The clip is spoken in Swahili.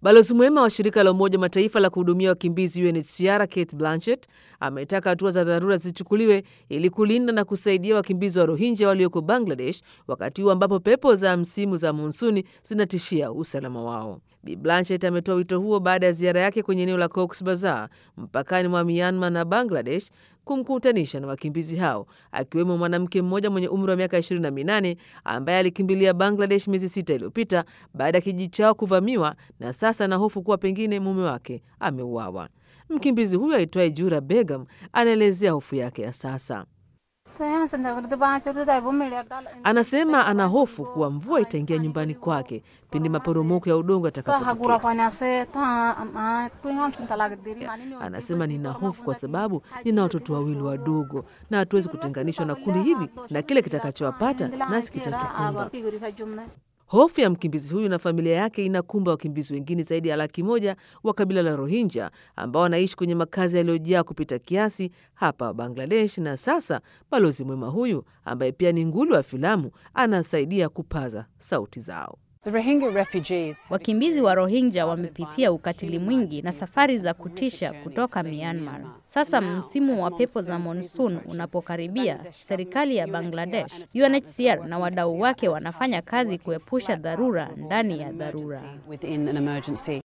Balozi mwema wa shirika la Umoja Mataifa la kuhudumia wakimbizi UNHCR Kate Blanchett ametaka hatua za dharura zichukuliwe ili kulinda na kusaidia wakimbizi wa Rohingya walioko Bangladesh wakati huu ambapo pepo za msimu za monsuni zinatishia usalama wao. Bi Blanchett ametoa wito huo baada ya ziara yake kwenye eneo la Cox Bazar mpakani mwa Myanmar na Bangladesh kumkutanisha na wakimbizi hao akiwemo mwanamke mmoja mwenye umri wa miaka 28 ambaye alikimbilia Bangladesh miezi sita iliyopita baada ya kijiji chao kuvamiwa na sasa ana hofu kuwa pengine mume wake ameuawa. Mkimbizi huyo aitwaye Jura Begum anaelezea hofu yake ya sasa. Anasema ana hofu kuwa mvua itaingia nyumbani kwake pindi maporomoko ya udongo yatakapotokea. Anasema nina hofu kwa sababu nina watoto wawili wadogo na hatuwezi kutenganishwa na kundi hili, na kile kitakachowapata nasi kitatukumba. Hofu ya mkimbizi huyu na familia yake inakumba wakimbizi wengine zaidi ya laki moja wa kabila la Rohingya ambao wanaishi kwenye makazi yaliyojaa kupita kiasi hapa Bangladesh. Na sasa balozi mwema huyu ambaye pia ni nguli wa filamu anasaidia kupaza sauti zao. Wakimbizi wa Rohingya wamepitia ukatili mwingi na safari za kutisha kutoka Myanmar. Sasa msimu wa pepo za monsoon unapokaribia, serikali ya Bangladesh, UNHCR na wadau wake wanafanya kazi kuepusha dharura ndani ya dharura.